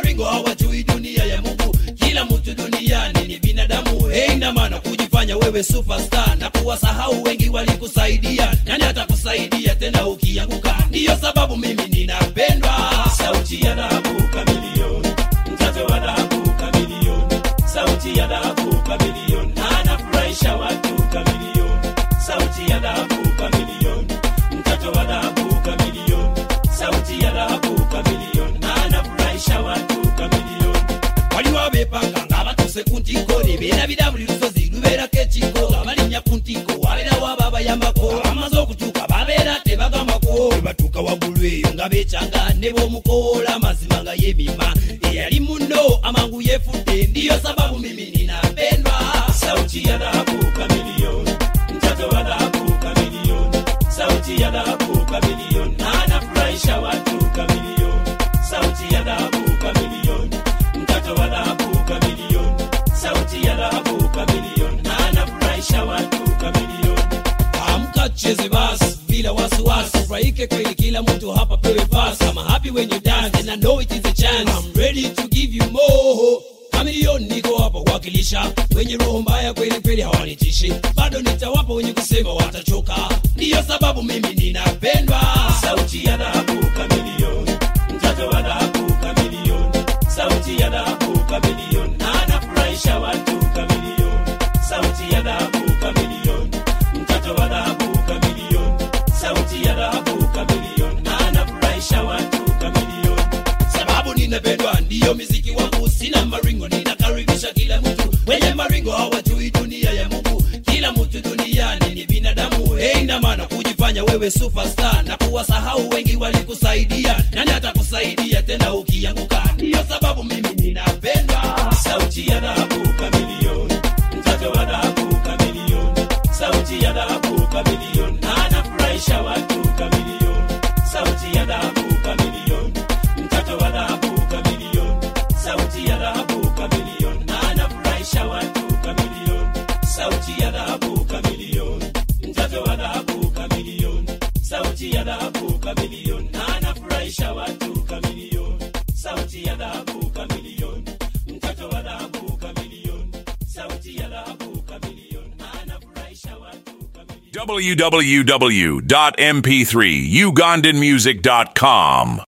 maringo hawajui dunia ya mungu kila mtu duniani ni binadamu heina maana kujifanya wewe superstar na kuwasahau wengi walikusaidia nani atakusaidia tena ukianguka ndiyo sababu mimi ninapendwa sauti ya dhahabu kamilioni mtoto wa dhahabu kamilioni sauti ya dhahabu kamilioni anafurahisha watu kamilioni sauti ya dhahabu kamilioni mtoto wa dhahabu kamilioni sauti ya dhahabu kamilioni anafurahisha watu kamilioni waliwo bepanga nga batuse ku ntiko nebeerabira buli lusozi lubeerako ekiko nga balinnya ku ntiko wabeerawo ababayambako bamaze okutuuka babeera tebagambako bwe batuuka waggulu eyo nga beekyanga ne b'omukoola mazima nga yemima eyali muno amangu yefudde ndiyo sababu mimi ninapendwa sauti ya dhahabu kamilioni mtoto wa dhahabu kamilioni sauti ya dhahabu kamilioni anafurahisha watu kamilioni sauti ya dhahabu kamilioni mtoto wa dhahabu kamilioni sauti ya dhahabu kamilioni anafurahisha watu kamilioni amka cheze basi bila wasiwasi furahike kweli kila mtu hapa pewe pasi I'm happy when you dance and I know it is a chance I'm ready to give you more kamilioni niko hapa kuwakilisha wenye roho mbaya kweli kweli hawanitishi bado nitawapa wenye kusema watachoka ndiyo sababu mimi ninapendwa sauti ya dhahabu kamilioni mtoto wa dhahabu kamilioni sauti ya dhahabu kamilioni anafurahisha watu kamilioni sauti ya dhahabu kamilioni mtoto wa dhahabu kamilioni sauti ya dhahabu kamilioni anafurahisha watu kamilioni sababu ninapendwa ndiyo miziki wangu sina maringo ninakaribisha kila mtu wenye maringo hawajui dunia ya mungu kila mtu duniani ni binadamu heina maana kujifanya wewe superstar na kuwasahau wengi walikusaidia nani atakusaidia tena ukianguka ndiyo sababu mimi ninapendwa sauti ya dhahabu kamilioni mtoto wa dhahabu kamilioni sauti ya dhahabu kamilioni anafurahisha watu kamilioni sauti ya dhahabu kamilioni mtoto wa dhahabu kamilioni sauti ya dhahabu kamilioni anafurahisha watu kamilioni sauti ya dhahabu kamilioni mtoto wa dhahabu kamilioni sauti ya dhahabu kamilioni anafurahisha watu kamilioni sauti ya dhahabu kamilioni mtoto wa dhahabu kamilioni sauti ya dhahabu kamilioni anafurahisha watu kamilioni www.mp3ugandanmusic.com